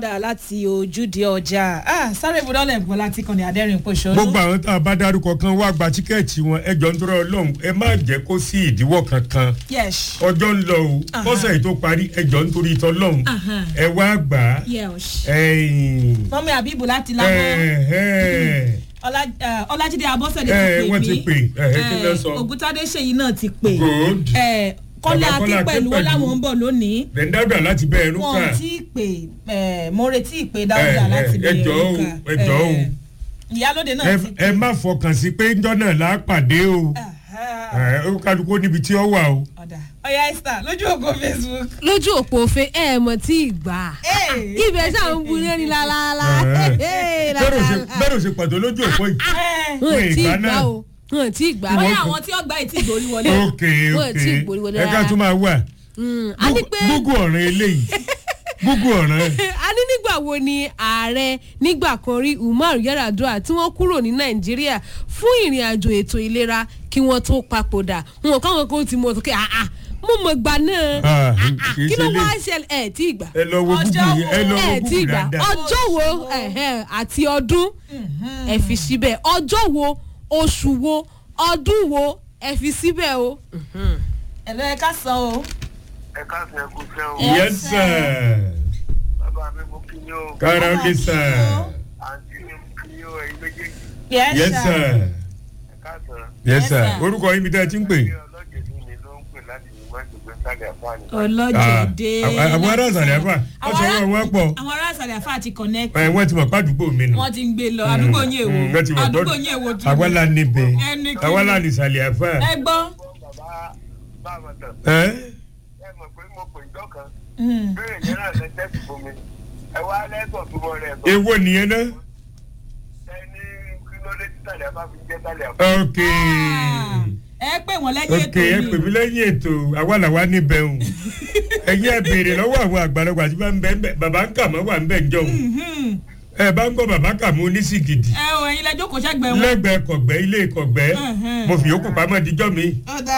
padà láti ojúde ọjà ah, sáré ibùdókòlẹ̀ gbọ́ láti kàn ní adẹ́rìn pòṣónú. gbogbo àwọn tá a bá dárúkọ kan wá gba tíkẹ́ẹ̀tì wọn ẹjọ́ ń tọrọ ọlọ́run ẹ má jẹ́ kó sí ìdíwọ́ kankan yes. ọjọ́ ń lọ o Aha. kọ́sẹ̀ yìí tó parí ẹjọ́ nítorí tọ́lọ́run Aha. ẹ wá gbà á yes. ẹ̀yìn mọ́mí àbíbù láti lábọ́ ẹ̀ẹ́ Ọlá- eh, ọlájídé abọ́sẹ̀dé Eh, ti pè wọ́n mí ti pè, eh, kí ló sọ? ògúntádé ṣèyí náà ti pè good Eh, kọ́lá Bàbá Kọ́lá akín pẹ̀lú wọn Akínpẹ̀lú. láwọn ń bọ̀ lónìí bẹ̀ńdàgbà láti bẹ́ẹ̀ ẹnu wọn kà ò tí ì pè eh, mo retí ìpè dáúdà Eh, láti eh, bẹ̀rẹ̀ ẹ jọ̀ọ́ o, òǹkà. ẹ jọ̀ọ́ o. Eh, ìyálóde náà Ẹ- ti pè ẹ má fọkàn sí pé ńjọ́ náà là á pàdé o Aha. ẹ ó kálukú níbi tí ó wà o. ọ̀dà ọ̀yá esther lójú ògo facebook. lójú òpó òfin ẹ mọ̀ tí ì gbà Hey. ibẹ̀ ṣáà ń bu lẹ́ni lálálá bẹ́ẹ̀ ò ṣe- bẹ́ẹ̀ ò ṣe pàtó lójú òpó yìí. Eh, wọn Wọ́n tí ì ìgbà gbà náà. o wọn tí ì gbà bóyá Wọ́n- àwọn tí ó gbá ètí ìgbòrí wọlé. ok Wọ́n ok ti gbòòrò wọlé ẹ ká rárá. tún máa wà. Mm, a ní pé gúgú ọ̀ràn eléyìí gúgú ọ̀ràn a ní nígbà wo ni ààrẹ nígbà kan rí umar yaradua tí wọ́n kúrò ní nàìjíríà fún ìrìn àjò ètò ìlera kí wọ́n tó papòdà wọn káwọn kan ti mọ̀ tó kí àà mo mọ̀ gbà náà Ah, Ah, ah, kì í kí ló ṣe wá lè- ṣẹlẹ̀ ẹ̀ tí ì gbà ẹ lọ wo gúgú Ọjọ́ yẹn ẹ lọ wo ẹ̀ tí ì gúgú gbà dáadáa. ọjọ́ wo ẹ̀hẹ́n, àti ọdún ẹ fi síbẹ̀ ọjọ́ wo oṣù wo ọdún wo ẹ fi síbẹ̀ o. ẹ̀lọ́ ẹ ká san o. ẹ káàsì ẹ kú sẹ́ o yes sir bàbá mi mo kí yín o kára ó lè sir àǹtí mi mo kí yín o ẹ̀yin méjèèjì yes, yes sir ẹ káàsì yes Yes, sir sir. orúkọ yín bí tẹ́ ẹ ti ń pè. ẹ ọlọ́jẹ̀dún mi ló ń pè láti ìmọ̀jọ̀gbẹ́ sálẹ̀ àfáàní. Ah, ọlọ́jẹ̀dẹ̀. àwọn ará ìsàlẹ̀ àfà wọ́n sọ wọ́n wọ́n pọ̀ àwọn ará ìsàlẹ̀ àfà ti connect. ẹ wọ́n ti mọ̀ pàdúgbò mi nù. wọ́n ti ń gbé lọ àdúgbò yín èwo Mm, wọ́n ti mọ̀ àdúgbò gbọ́dọ̀- yín èwo tún. àwa la níbẹ̀ Ẹni kí àwa ni? la ní ìsàlẹ̀ àfà. ẹ gbọ́. bàbá bá a mọ̀ tán ẹ ẹ mọ̀ pé mo pè ìjọ kan Mm. bẹ́ẹ̀ yẹn náà lẹ tẹ́sí fún mi ẹ wá lẹ́sọ̀ tó mọ rẹ̀ sọ èwo nìyẹn náà. ẹ ní kí ló dé tí sálẹ̀ àfá fi jẹ́ sálẹ̀ àfá. ok Ah, ẹ pè wọ́n lẹ́yìn ok ètò ẹ pè mí lẹ́yìn ètò àwa làwa níbẹ̀ o ẹ̀yin ẹ béèrè lọ́wọ́ àwọn àgbàlagbà tí wọ́n ń bẹ̀ ń bẹ̀ bàbá ń kà mọ́ wà ń bẹ̀ ń jọ Mhm. ẹ bá ń gbọ́ bàbá kà mọ́ oníṣìgìdì ẹ o ẹ̀yin lẹ́jọ́ kò ṣẹ́gbẹ́ wọn. lẹ́gbẹ̀ẹ́ kọ̀gbẹ́ ilé kọ̀gbẹ́ Mhm. mo fi yòókù pamọ́ díjọ́ mi. ọ̀dà.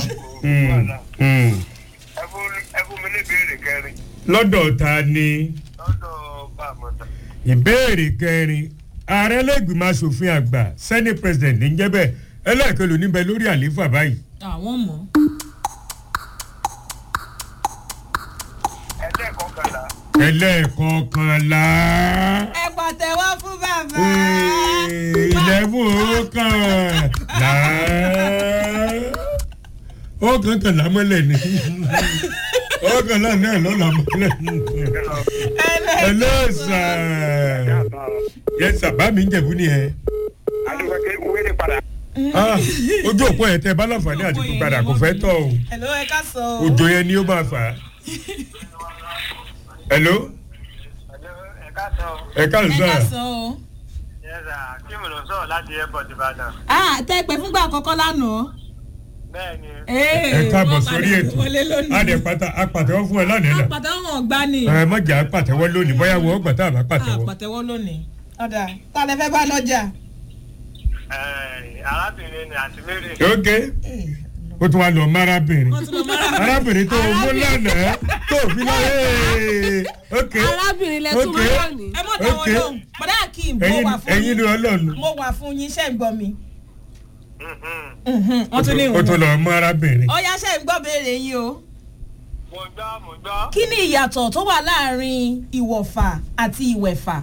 Mm, mm. ẹ fún ẹ fún mi ní ìbéèrè kẹrin lọ́dọ̀ ta ni lọ́dọ̀ bá a mọ̀ tán. ìbéèrè kẹrin ààrẹ lẹ́gbìmọ̀ asòfin àgbà senate president ní jẹ́ bẹ́ẹ̀ ẹlẹ́ẹ̀kẹlò níbẹ̀ lórí àlééfà báyìí. àwọn mọ̀. ẹlẹ́ẹ̀kọ́kànlá ẹlẹ́ẹ̀kọkànlá ẹ pàtẹ́wọ́ fún bàbá. ìlẹ́bùn ọkànlá ọkànkànlá mọ́lẹ̀ ni ọkànlá náà lọ́la mọ́lẹ̀ ẹlẹ́sà yẹsà bá mi ń jẹ̀bú ni ẹ. àdúgbò kí wọ́n lè padà. Ah, ojú òpó yẹn tẹ bá láǹfààní àti kú padà kò fẹ́ tọ̀ o ẹ̀lọ́ ẹ ká sọ o. òjò yẹn ni ó máa fà á. hello ẹ káàsán o. ẹ ẹ ká káàsán sọ o. yẹ́sà kí mo lọ sọ̀rọ̀ láti airport ìbàdàn. ah tẹ́ pẹ́ fúngbà àkọ́kọ́ lánàá. bẹ́ẹ̀ ni ẹ káàbọ̀ sórí ètò wọlé lónìí. adẹ pata apàtẹ́wọ́ fún ẹ lánàá náà àpàtẹ́wọ́ wọn gbá ni. ẹ mọ̀jà apàtẹ́wọ́ lónìí bóyá wọ́n gbà tá a bá pàtẹ́wọ́. àpàtẹ́wọ́ lónìí. ọ̀dà tá a lè fẹ́ bá lọ́jà. Ẹ̀, arábìnrin ni àti mary. ok ó tún wá lọ mọ arábìnrin wọ́n tún lọ mọ́ra. arábìnrin tó mú lánàá tó fi lọ ee ok arábìnrin lẹ tún ok mọ́ lónìí. ẹ mọ̀ táwọn ok lóhùn. bọ̀dá akeem mo ẹyin wà fún ẹyin ni yín. ọlọ́run mo wà fún yín ṣe ń gbọ́ mi. Mhm. Mhm, wọ́n tún ní ó tún ìwọ̀n. lọ mọ arábìnrin. ọ̀ya ṣe ń gbọ́ béèrè yín o. mo gbọ́ mo gbọ́. kí ni ìyàtọ̀ tó wà láàrin ìwọ̀fà àti ìwẹ̀fà?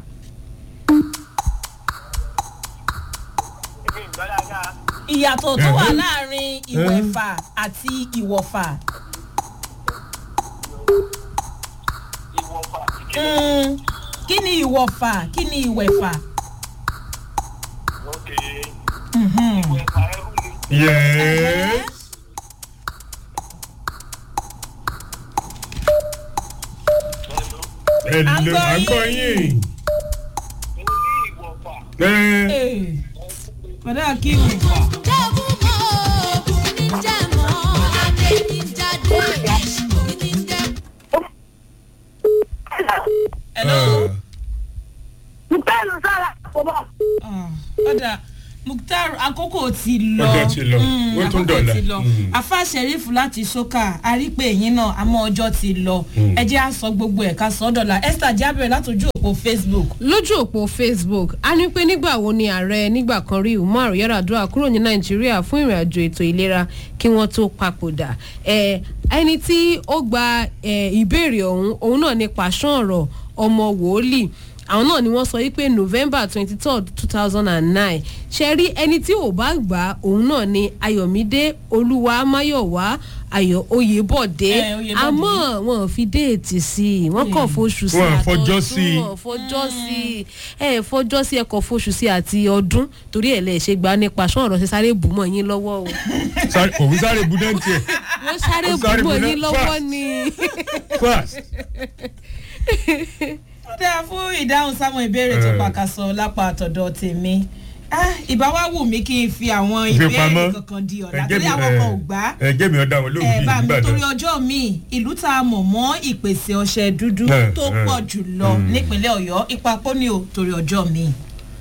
èmi ń gbọ́ dáadáa. ìyàtọ̀ tó wà Ẹ̀hẹ́. láàrin ìwẹ̀fà àti ìwọ̀fà. ìwọ̀fà Mm, kí ni ìwọ̀fà kí ni ìwẹ̀fà? ok Mhm. ìwọ̀fà ẹrú ni. yes. Hello. hello À ń gbọ́ àgbọ̀ yín. mo ní ìwọ̀fà. ẹ Eh, bọ̀dá akeem hello. ẹ Bẹ́ẹ̀ni sára kò bọ̀. Ah, ọ̀dà mukhtar àkókò ti lọ Ọjọ́ ti lọ. Mm, Ó tún àkókò dọ̀la. ti lọ Mm. afa sheriff láti soka àrípé yín náà àmọ́ ọjọ́ ti lọ ẹ jẹ́ à sọ gbogbo ẹ̀ ká sọ ọ́ dọ̀la esther jábẹ̀rẹ̀ látòjú òpó facebook lójú òpó facebook a ní pé nígbà wo ni ààrẹ nígbà kan rí umar yaradua kúrò ní nàìjíríà fún ìrìn àjò ètò ìlera kí wọ́n tó papòdà ẹ ẹni tí ó gba ẹ, ìbéèrè ọ̀hún òun náà ni pàṣán ọ̀rọ̀ ọmọ wòólì àwọn náà ni wọ́n sọ wípé november twenty third two thousand and nine ṣe rí ẹni tí ò bá gbà á òun náà ni ayọ̀mídé olúwa máyọ̀wá ayọ̀ oyèbọ̀dé Eh, Oyèbọ̀dé. àmọ́ wọn ò fi déètì sí i wọ́n kàn foṣù sí Wọn ò àtọ̀dún, fọjọ́ sí i. wọn ò fọjọ́ sí ẹ fọjọ́ sí ẹkọ̀ foṣù sí àti ọdún torí ẹ̀ lè ṣe gbà nípa ṣọ́n ọ̀rọ̀ ṣe sáré bù mọ́ yín lọ́wọ́ o Sáré- òun sáré budẹ́ntì ẹ̀ wọ́n sáré Ó bù sáré mọ́ bù yín náà lọ́wọ́ fast. ni. fast. ó dáa fún ìdáhùn sáwọn ìbéèrè tó Eh. pàkàṣọ lápá àtọ̀dọ̀ tèmi Ah, ìbá wa wù mí kí n fi àwọn Fi ìbéèrè pamọ́. kankan di ọ̀la Ẹ̀jẹ̀ torí mi- àwọn kan ò ẹ̀, gbá ẹ̀jẹ̀ mi ọ̀dà wọn lóhùn ẹ bíi bá mi Ìbàdàn. torí ọjọ́ mi ìlú tá a mọ̀ mọ́ ìpèsè ọṣẹ dúdú Eh, tó eh. pọ̀ jù lọ nípínlẹ̀ ọ̀yọ́ ipa pọ́nì o torí ọjọ́ mi.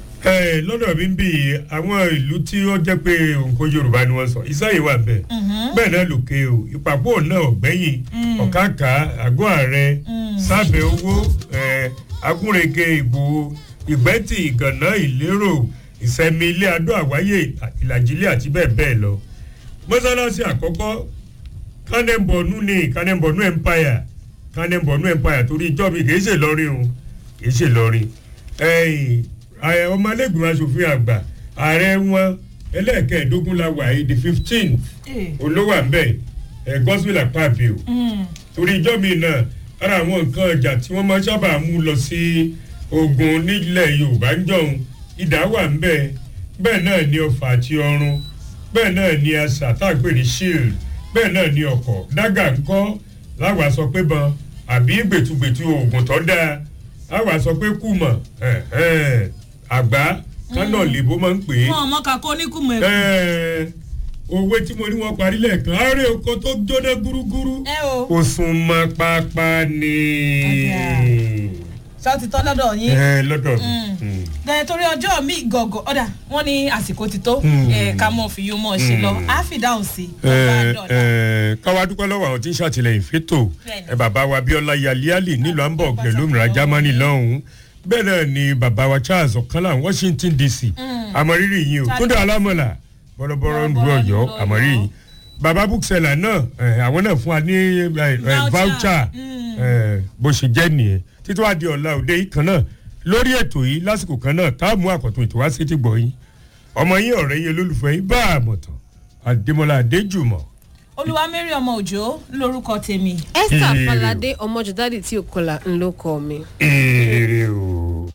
ẹ lọ́dọ̀ mi ń bì í àwọn ìlú tí ó jẹ́ pé nǹkan yorùbá ni wọ́n sọ ìsáyè wà bẹ́ẹ̀ bẹ́ẹ̀ náà lòkè o ìpàpọ̀ náà ọ̀gbẹ́yìn ọ̀kàkà àgọ́ ààrẹ sábẹ́ owó ẹ, agúnrege ìbò ìgbẹ́tì ìgànná ìlérò ìsẹ̀mí ilé adó àwáyé ìlàjílẹ̀ àti bẹ́ẹ̀ bẹ́ẹ̀ lọ mọ́sálásí àkọ́kọ́ kánẹ́bọ̀nù ní kánẹ́bọ̀nù empire kánẹ́bọ̀nù empire torí ìjọ mi kì í ṣe lọ́rin o kì í ṣe lọ́rin ẹ̀yìn ààrẹ ọmọlẹ́gbìmọ̀ asòfin àgbà ààrẹ wọn ẹlẹ́ẹ̀kẹ́ẹ̀dógún la wà yìí the fifteen olówó àmbẹ̀ ẹ̀ gospel àpáàbí o torí ìjọ mi náà ara àwọn nǹkan ọjà tí wọ́n máa sábà mú lọ sí ogun nílẹ̀ yorùbá ń jọ̀hún ìdá wà ń bẹ̀ bẹ́ẹ̀ náà ni ọfà àti ọrùn bẹ́ẹ̀ náà ni asà tá a pè ní shield bẹ́ẹ̀ náà ni ọkọ̀ dágà ńkọ́ láwa sọ pé bọn àbí gbẹ̀tugbẹ̀tu oògùn tó dáa láwa sọ pé kùmọ̀ ẹ̀hẹ́n, àgbá kánà lèbó máa ń pè é wọn ọmọ kakó oníkùmọ̀ ẹ̀kú. Ẹ, òwe tí mo ní wọn parí lẹ́ẹ̀kan àárẹ̀ oko tó jóná gúrúgúrú ẹ o ó sún mọ́ pápá ni. ṣé ó ti tọ́ lọ́dọ̀ yín. ẹ lọ́dọ̀ mi. dẹ̀ torí ọjọ́ mi gọ̀gọ̀ ọ̀dà wọ́n ní àsìkò ti tó Mm. ẹ̀, ká mọ̀ fi yóò mọ̀ ṣe lọ á fi dáhùn sí i. ẹ ọba dọ̀la. ẹ káwa dúpẹ́ lọ́wọ́ àwọn tí ń ṣàtìlẹ́yìn fẹ́tò Bẹ́ẹ̀ni. ẹ bàbá wa bíọ́lá yaliali nílùú hamburg lẹ́lómìnira germany lọ́hùn-ún bẹ́ẹ̀ náà ni bàbá wa charles ọ̀kánlá washington dc àmọ̀rírì yìí o Charles- túndé alámọ̀là bọ́lọ́bọ́lọ́ ń lu Bọ́lọ́bọ́lọ́ ń ọ̀yọ́ lu àmọ̀rírì Ọ̀yọ́. yìí bàbá bookseller náà ẹ, àwọn náà fún wa ní ẹ, ẹ, Voucher. voucher Mm. ẹ, bó ṣe jẹ́ nìyẹn títí wàá di ọ̀la òde yìí kan náà lórí ètò yìí lásìkò kan náà tá a mú àkọ́tún ètò wá sí ti gbọ̀ yín ọmọ yín ọ̀rẹ́ yín olólùfẹ́ yín bá àmọ̀tàn àdèmọ́lá adéjùmọ̀ olúwa mary ọmọ òjò lórúkọ tèmi. esther Ire o. falade ọmọjọdádì tí ò kọlà ńlọ kọ mi. èrè o.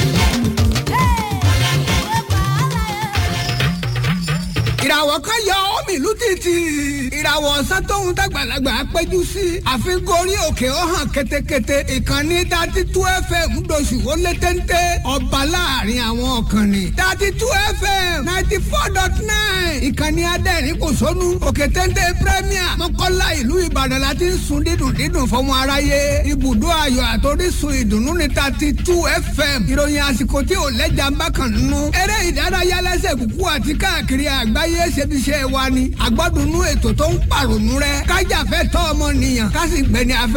ìràwọ̀ kan yọ omi ìlú títì ìràwọ̀ ọ̀sán tóun dàgbàlagbà péjú sí àfikún orí òkè ó hàn ketekete ìkànnì dati tú fm doṣù ó lé téńté ọba láàrin àwọn ọ̀kànnì dati tú fm ninety four dot nine ìkànnì adẹ́rìn kò sónú òkè téńté premier mọ́kànlá ìlú ìbàdàn láti ń sun dídùn dídùn fọmọ aráyé ibùdó ayọ̀ àtòrísun ìdùnnú ní dati tú fm ìròyìn àsìkò tí ò lẹ́jà ń bá kàn nínú eré ìdárayá lẹ́sẹ̀ kúkú àti káàkiri àgbáyé ṣebiṣẹ́ wa ni àgbọ́dúnú ètò tó ń pàrònú rẹ kájàfẹ́ tọ́ ọmọnìyàn ká sì gbẹni afẹ́.